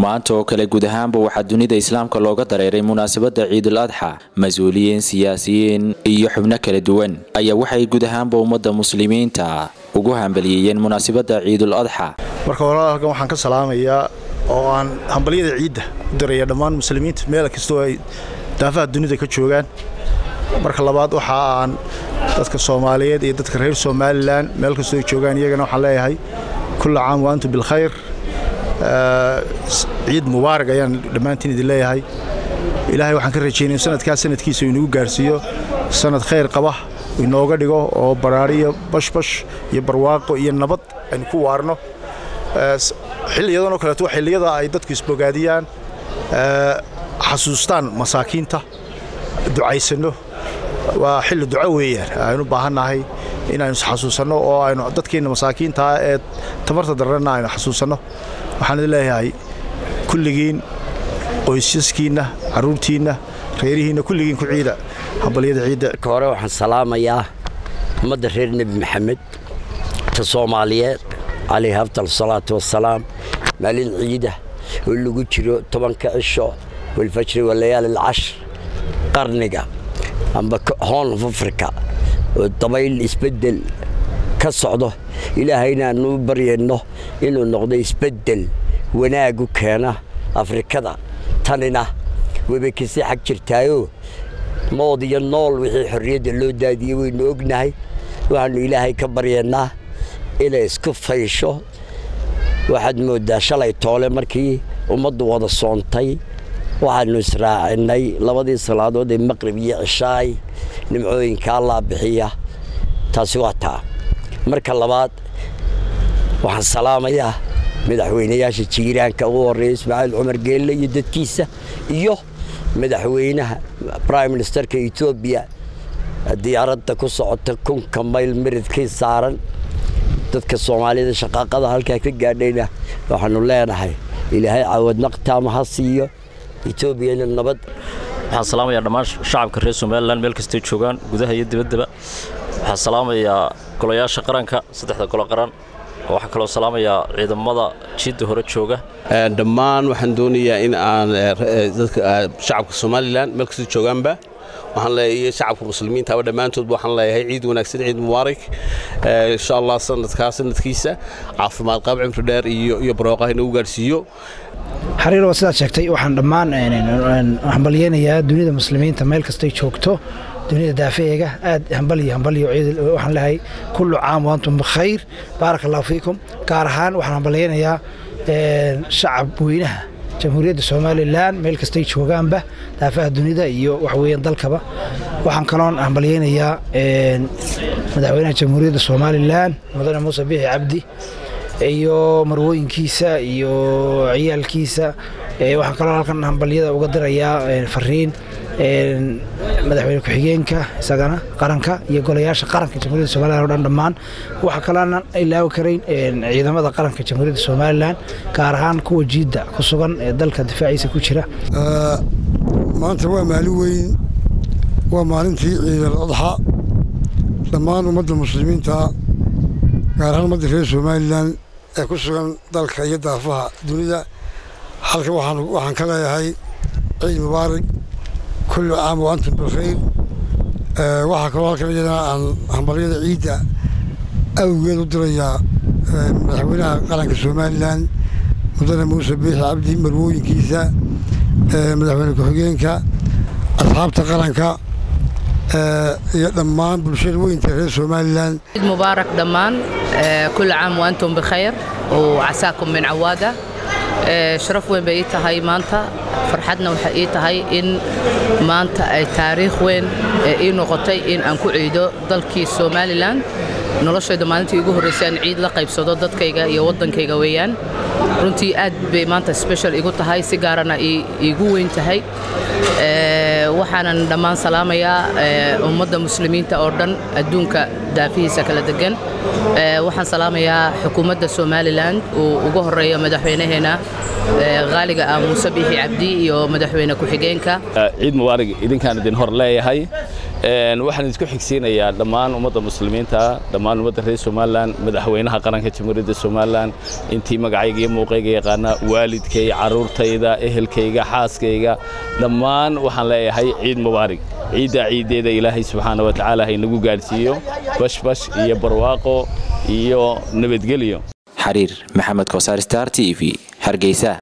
maanta oo kale guud ahaanba waxaa dunida islaamka looga dareeray munaasabadda ciidul adxa mas-uuliyiin siyaasiyiin iyo xubno kala duwan ayaa waxay guud ahaanba ummadda muslimiinta ugu hambaliyeeyeen munaasabadda ciidul adxa marka hore halkan waxaan ka salaamayaa oo aan hambalyada ciidda u diraya dhammaan muslimiinta meel kastoo ay daafaha dunida ka joogaan marka labaad waxa aan dadka soomaaliyeed iyo dadka reer somalilan meel kastoo ay joogaan iyagana waxaan leeyahay kulla caam wa antum bilkhayr ciid mubaarak ayaan dhammaantiin idin leeyahay ilaahay waxaan ka rajaynaya sanadkaas sanadkiisa uu inagu gaarsiiyo sanad khayr qaba inooga dhigo oo baraariyo bashbash iyo barwaaqo iyo nabad aynu ku waarno xilliyadanoo kaleeto waa xilliyada ay dadku isbogaadiyaan xasuustaan masaakiinta ducaysanno waa xilli duco weeyaan aynu baahannahay inaynu isxasuusanno oo aynu dadkeenna masaakiintaa ee tamarta darrena aynu xasuusanno waxaan idin leeyahay kulligiin qoysaskiinna carruurtiinna reerihiinna kulligiin ku ciida hambalyada ciidda ka hore waxaan salaamayaa ummadda reer nebi maxamed ta soomaaliyeed calayhi afdal salaatu wassalaam maalin ciida oo lagu jiro tobanka cisho walfajri walayaali alcashr qarniga amba hoon of africa oo dabayl isbeddel ka socdo ilaahayna aanu baryayno inuu noqdo isbeddel wanaagu keena afrikada tanina webay kasii xag jirtaayoo mood iyo nool wixii xorriyadda loo daadiyey waynu ognahay waxaannu ilaahay ka baryaynaa inay isku faysho waxaad mooddaa shalay toole markii ummaddu wada soontay waxaannu israacinnay labadii salaadood ee maqrib iyo cishaay nimcooyinka allaa bixiya taasi waa taa marka labaad waxaan salaamayaa madaxweynayaasha jiiraanka ugu horreeya ismaaciil cumar geelle iyo dadkiisa iyo madaxweynaha brime ministerka etoobiya diyaaradda ku socota kunka mayl miridkii saaran dadka soomaalida shaqaaqada halkaa ka gaadhayna waxaannu leenahay ilaahay caawad naqtaama ha siiyo etoobiyana nabad waxaan salaamayaa dhammaan shacabka reer somalilan meel kastay joogaan gudaha iyo dibaddaba waxaan salaamayaa golayaasha qaranka saddexda golo qaran waxaan kaloo salaamayaa ciidamada jiidda hore jooga dhammaan waxaan doonayaa in aan shacabka somalilan meel kastay joogaanba waxaan leeyahay shacabka muslimiintaaba dhammaantoodba waxaan leeyahay ciid wanaagsan ciid mubaarak insha allah sanadkaa sanadkiisa caafimaad qaab cimri dheer iyo iyo barooqaha inagu gaadhsiiyo xariir waa sidaad sheegtay waxaan dhammaan hambalyeynayaa dunida muslimiinta meel kastay joogto dunida daafeega aad hambaliyo hambaliyo ciid waxaan leeyahay kullu caam wa antum bikhayr baaraka allahu fiikum gaar ahaan waxaan hambalyeynayaa shacab weynaha jamhuuriyadda somalilan meel kastay joogaanba daafaha dunida iyo waxweeyaan dalkaba waxaan kaloon hambalyeynayaa madaxweynaha jamhuuriyadda somalilan mudane muuse biixi cabdi iyo marwooyinkiisa iyo ciyaalkiisa waxaan kaloo halkan hambalyada uga dirayaa fariin madaxweyne ku-xigeenka isagana qaranka iyo golayaasha qaranka jamhuuriyadda somalilan o dhan dhammaan waxaa kaloonan ilaawi karayn ciidamada qaranka jamhuuriyadda somalilan gaar ahaan kuwa jiidda ku sugan ee dalka difaaciisa ku jira maanta waa maalin weyn waa maalintii ciidal adxa dhammaan ummadda muslimiinta gaar ahaan ummadda reer somalilan ee ku sugan dalka iyo daafaha dunida halka waxaan ka leeyahay ciid mubaarak kullu caam wa antum bilkhayr waxaa kaloo halkan iyadana aan hambalyada ciidda awgeed u dirayaa madaxweynaha qaranka somalilan mudane muuse biixi cabdi marwooyinkiisa madaxweyne ku-xigeenka asxaabta qaranka iyo dhammaan bulshada weynta reer somalilan ciid mubaarak dhammaan kulla caam wa antum bikhayr وعساكم من عوادة sharaf weyn bay ii tahay maanta farxadna waxay ii tahay in maanta ay taariikh weyn ii noqotay in aan ku ciido dalkii somalilan noloshayda maalintii igu horraysay aan ciid la qaybsado dadkayga iyo waddankayga weeyaan runtii aad bay maanta special igu tahay si gaarana iigu weyn tahay waxaanan dhammaan salaamayaa ummadda muslimiinta oo dhan adduunka daafihiisa kala degan waxaan salaamayaa xukuumadda somalilan uu ugu horeeyo madaxweynaheena qaaliga ah muuse biixi cabdi iyo madaxweyne ku-xigeenka ciid mubaarig idinkaan idin hor leeyahay waxaan isku xigsiinayaa dhammaan ummadda muslimiinta dhammaan ummadda reer somalilan madaxweynaha qaranka jamhuuriyadda somalilan intii magacayga iyo muuqayga yaqaana waalidkay carruurtayda ehelkayga xaaskayga dhammaan waxaan leeyahay ciid mubaarig ciiddaa ciiddeeda ilaahay subxaana wa tacaala haynagu gaadhsiiyo bashbash iyo barwaaqo iyo nabadgelyo xariir maxamed kosaar star t v hargeysa